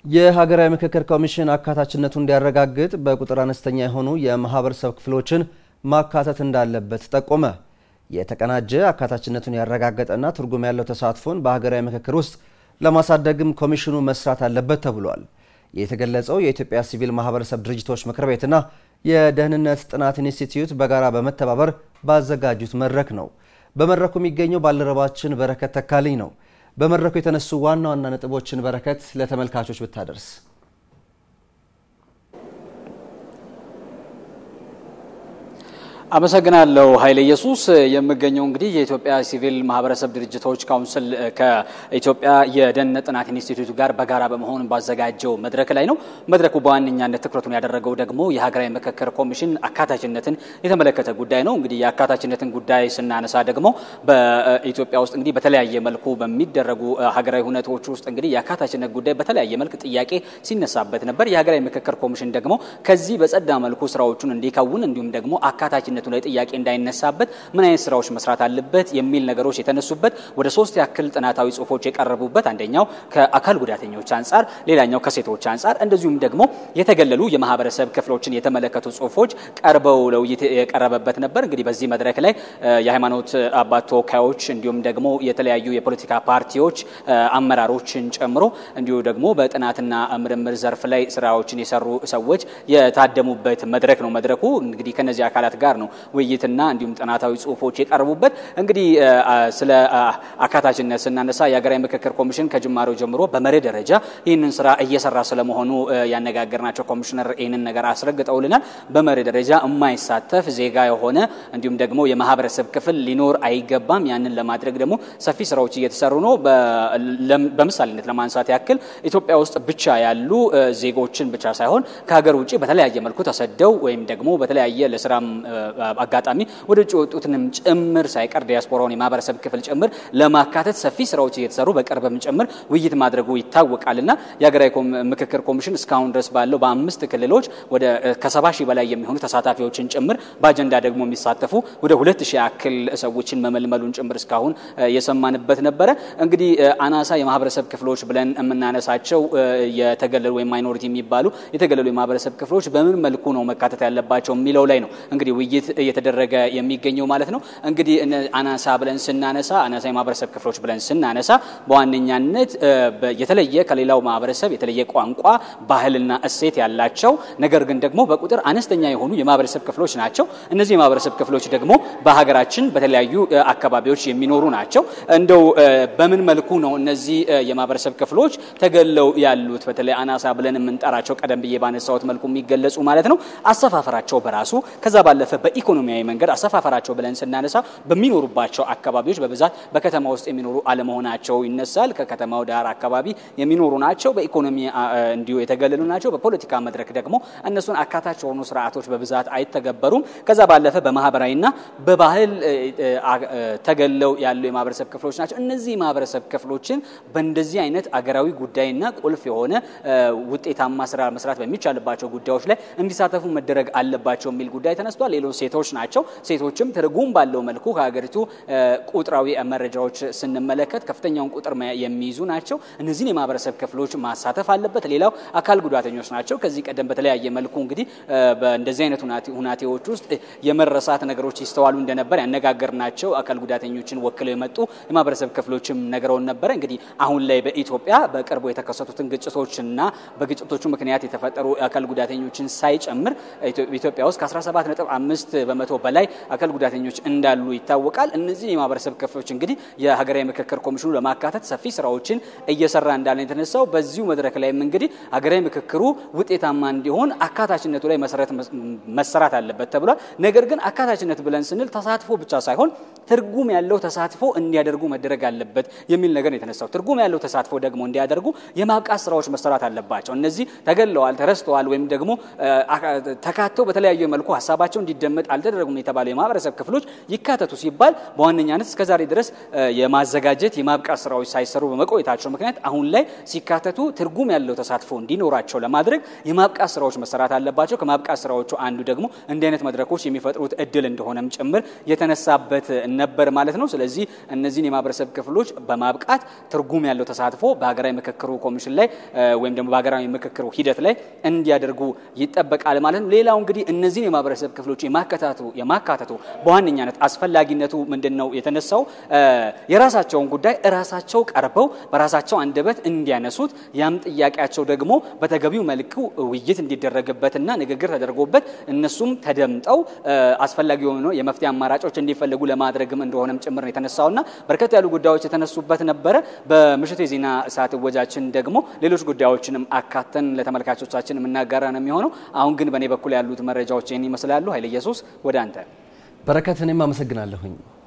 የሀገራዊ ምክክር ኮሚሽን አካታችነቱ እንዲያረጋግጥ በቁጥር አነስተኛ የሆኑ የማህበረሰብ ክፍሎችን ማካተት እንዳለበት ጠቆመ። የተቀናጀ አካታችነቱን ያረጋገጠና ትርጉም ያለው ተሳትፎን በሀገራዊ ምክክር ውስጥ ለማሳደግም ኮሚሽኑ መስራት አለበት ተብሏል። የተገለጸው የኢትዮጵያ ሲቪል ማህበረሰብ ድርጅቶች ምክር ቤትና የደህንነት ጥናት ኢንስቲትዩት በጋራ በመተባበር ባዘጋጁት መድረክ ነው። በመድረኩ የሚገኘው ባልደረባችን በረከት ተካልኝ ነው። በመድረኩ የተነሱ ዋና ዋና ነጥቦችን በረከት ለተመልካቾች ብታደርስ። አመሰግናለሁ ኃይለ ኢየሱስ። የምገኘው እንግዲህ የኢትዮጵያ ሲቪል ማህበረሰብ ድርጅቶች ካውንስል ከኢትዮጵያ የደህንነት ጥናት ኢንስቲትዩት ጋር በጋራ በመሆን ባዘጋጀው መድረክ ላይ ነው። መድረኩ በዋነኛነት ትኩረቱን ያደረገው ደግሞ የሀገራዊ ምክክር ኮሚሽን አካታችነትን የተመለከተ ጉዳይ ነው። እንግዲህ የአካታችነትን ጉዳይ ስናነሳ ደግሞ በኢትዮጵያ ውስጥ እንግዲህ በተለያየ መልኩ በሚደረጉ ሀገራዊ ሁነቶች ውስጥ እንግዲህ የአካታችነት ጉዳይ በተለያየ መልክ ጥያቄ ሲነሳበት ነበር። የሀገራዊ ምክክር ኮሚሽን ደግሞ ከዚህ በጸዳ መልኩ ስራዎቹን እንዲከውን እንዲሁም ደግሞ አካታችነት ላይ ጥያቄ እንዳይነሳበት ምን አይነት ስራዎች መስራት አለበት የሚል ነገሮች የተነሱበት ወደ ሶስት ያክል ጥናታዊ ጽሁፎች የቀረቡበት አንደኛው ከአካል ጉዳተኞች አንጻር፣ ሌላኛው ከሴቶች አንጻር እንደዚሁም ደግሞ የተገለሉ የማህበረሰብ ክፍሎችን የተመለከቱ ጽሁፎች ቀርበው ለውይይት የቀረበበት ነበር። እንግዲህ በዚህ መድረክ ላይ የሃይማኖት አባት ተወካዮች እንዲሁም ደግሞ የተለያዩ የፖለቲካ ፓርቲዎች አመራሮችን ጨምሮ እንዲሁ ደግሞ በጥናትና ምርምር ዘርፍ ላይ ስራዎችን የሰሩ ሰዎች የታደሙበት መድረክ ነው። መድረኩ እንግዲህ ከነዚህ አካላት ጋር ነው ውይይትና እንዲሁም ጥናታዊ ጽሁፎች የቀረቡበት። እንግዲህ ስለ አካታችነት ስናነሳ የሀገራዊ ምክክር ኮሚሽን ከጅማሬው ጀምሮ በመርህ ደረጃ ይህንን ስራ እየሰራ ስለመሆኑ ያነጋገርናቸው ኮሚሽነር ይህንን ነገር አስረግጠውልናል። በመርህ ደረጃ የማይሳተፍ ዜጋ የሆነ እንዲሁም ደግሞ የማህበረሰብ ክፍል ሊኖር አይገባም። ያንን ለማድረግ ደግሞ ሰፊ ስራዎች እየተሰሩ ነው። በምሳሌነት ለማንሳት ያክል ኢትዮጵያ ውስጥ ብቻ ያሉ ዜጎችን ብቻ ሳይሆን ከሀገር ውጭ በተለያየ መልኩ ተሰደው ወይም ደግሞ በተለያየ ለስራም አጋጣሚ ወደ ውጭ የወጡትንም ጭምር ሳይቀር ዲያስፖራውን የማህበረሰብ ክፍል ጭምር ለማካተት ሰፊ ስራዎች እየተሰሩ በቅርብም ጭምር ውይይት ማድረጉ ይታወቃልና የሀገራዊ ምክክር ኮሚሽን እስካሁን ድረስ ባለው በአምስት ክልሎች ወደ ከሰባ ሺህ በላይ የሚሆኑ ተሳታፊዎችን ጭምር በአጀንዳ ደግሞ የሚሳተፉ ወደ ሁለት ሺህ ያክል ሰዎችን መመልመሉን ጭምር እስካሁን የሰማንበት ነበረ። እንግዲህ አናሳ የማህበረሰብ ክፍሎች ብለን የምናነሳቸው የተገለሉ ወይም ማይኖሪቲ የሚባሉ የተገለሉ የማህበረሰብ ክፍሎች በምን መልኩ ነው መካተት ያለባቸው የሚለው ላይ ነው እንግዲህ ውይይት እየተደረገ የሚገኘው ማለት ነው። እንግዲህ አናሳ ብለን ስናነሳ አናሳ የማህበረሰብ ክፍሎች ብለን ስናነሳ በዋነኛነት የተለየ ከሌላው ማህበረሰብ የተለየ ቋንቋ፣ ባህልና እሴት ያላቸው ነገር ግን ደግሞ በቁጥር አነስተኛ የሆኑ የማህበረሰብ ክፍሎች ናቸው። እነዚህ የማህበረሰብ ክፍሎች ደግሞ በሀገራችን በተለያዩ አካባቢዎች የሚኖሩ ናቸው። እንደው በምን መልኩ ነው እነዚህ የማህበረሰብ ክፍሎች ተገለው ያሉት? በተለይ አናሳ ብለን የምንጠራቸው ቀደም ብዬ ባነሳሁት መልኩ የሚገለጹ ማለት ነው። አሰፋፈራቸው በራሱ ከዛ ባለፈ በኢኮኖሚያዊ መንገድ አሰፋፈራቸው ብለን ስናነሳ በሚኖሩባቸው አካባቢዎች በብዛት በከተማ ውስጥ የሚኖሩ አለመሆናቸው ይነሳል። ከከተማው ዳር አካባቢ የሚኖሩ ናቸው። በኢኮኖሚ እንዲሁ የተገለሉ ናቸው። በፖለቲካ መድረክ ደግሞ እነሱን አካታች የሆኑ ስርዓቶች በብዛት አይተገበሩም። ከዛ ባለፈ በማህበራዊና በባህል ተገለው ያሉ የማህበረሰብ ክፍሎች ናቸው። እነዚህ የማህበረሰብ ክፍሎችን በእንደዚህ አይነት አገራዊ ጉዳይና ቁልፍ የሆነ ውጤታማ ስራ መስራት በሚቻልባቸው ጉዳዮች ላይ እንዲሳተፉ መደረግ አለባቸው የሚል ጉዳይ ተነስቷል። ሌሎች ሴቶች ናቸው። ሴቶችም ትርጉም ባለው መልኩ ከሀገሪቱ ቁጥራዊ መረጃዎች ስንመለከት ከፍተኛውን ቁጥር የሚይዙ ናቸው። እነዚህን የማህበረሰብ ክፍሎች ማሳተፍ አለበት። ሌላው አካል ጉዳተኞች ናቸው። ከዚህ ቀደም በተለያየ መልኩ እንግዲህ በእንደዚህ አይነት ሁናቴዎች ውስጥ የመረሳት ነገሮች ይስተዋሉ እንደነበር ያነጋገርናቸው አካል ጉዳተኞችን ወክለው የመጡ የማህበረሰብ ክፍሎችም ነግረውን ነበረ። እንግዲህ አሁን ላይ በኢትዮጵያ በቅርቡ የተከሰቱትን ግጭቶችና በግጭቶቹ ምክንያት የተፈጠሩ አካል ጉዳተኞችን ሳይጨምር ኢትዮጵያ ውስጥ ከ17 ነጥብ አምስት በመቶ በላይ አካል ጉዳተኞች እንዳሉ ይታወቃል። እነዚህ የማህበረሰብ ክፍሎች እንግዲህ የሀገራዊ ምክክር ኮሚሽኑ ለማካተት ሰፊ ስራዎችን እየሰራ እንዳለ የተነሳው በዚሁ መድረክ ላይም እንግዲህ ሀገራዊ ምክክሩ ውጤታማ እንዲሆን አካታችነቱ ላይ መሰረት መሰራት አለበት ተብሏል። ነገር ግን አካታችነት ብለን ስንል ተሳትፎ ብቻ ሳይሆን ትርጉም ያለው ተሳትፎ እንዲያደርጉ መደረግ አለበት የሚል ነገር የተነሳው። ትርጉም ያለው ተሳትፎ ደግሞ እንዲያደርጉ የማብቃት ስራዎች መሰራት አለባቸው። እነዚህ ተገለዋል፣ ተረስተዋል ወይም ደግሞ ተካተው በተለያዩ መልኩ ሀሳባቸው እንዲደመጥ ለመልመድ አልተደረጉም የተባሉ የማህበረሰብ ክፍሎች ይካተቱ ሲባል በዋነኛነት እስከዛሬ ድረስ የማዘጋጀት የማብቃት ስራዎች ሳይሰሩ በመቆየታቸው ምክንያት አሁን ላይ ሲካተቱ ትርጉም ያለው ተሳትፎ እንዲኖራቸው ለማድረግ የማብቃት ስራዎች መሰራት አለባቸው። ከማብቃት ስራዎቹ አንዱ ደግሞ እንዲህ አይነት መድረኮች የሚፈጥሩት እድል እንደሆነም ጭምር የተነሳበት ነበር ማለት ነው። ስለዚህ እነዚህን የማህበረሰብ ክፍሎች በማብቃት ትርጉም ያለው ተሳትፎ በሀገራዊ ምክክሩ ኮሚሽን ላይ ወይም ደግሞ በሀገራዊ ምክክሩ ሂደት ላይ እንዲያደርጉ ይጠበቃል ማለት ነው። ሌላው እንግዲህ እነዚህን የማህበረሰብ ክፍሎች የማካተቱ የማካተቱ በዋነኛነት አስፈላጊነቱ ምንድን ነው የተነሳው? የራሳቸውን ጉዳይ እራሳቸው ቀርበው በራሳቸው አንደበት እንዲያነሱት ያም ጥያቄያቸው ደግሞ በተገቢው መልኩ ውይይት እንዲደረግበትና ንግግር ተደርጎበት እነሱም ተደምጠው አስፈላጊ የሆኑ የመፍትሄ አማራጮች እንዲፈለጉ ለማድረግም እንደሆነም ጭምር ነው የተነሳውና በርከት ያሉ ጉዳዮች የተነሱበት ነበረ። በምሽቱ የዜና ሰዓት እወጃችን ደግሞ ሌሎች ጉዳዮችንም አካተን ለተመልካቾቻችን የምናጋራ ነው የሚሆነው። አሁን ግን በእኔ በኩል ያሉት መረጃዎች ይህን ይመስላሉ። ኃይለ ኢየሱስ ወደ አንተ። በረከት፣ እኔም አመሰግናለሁኝ።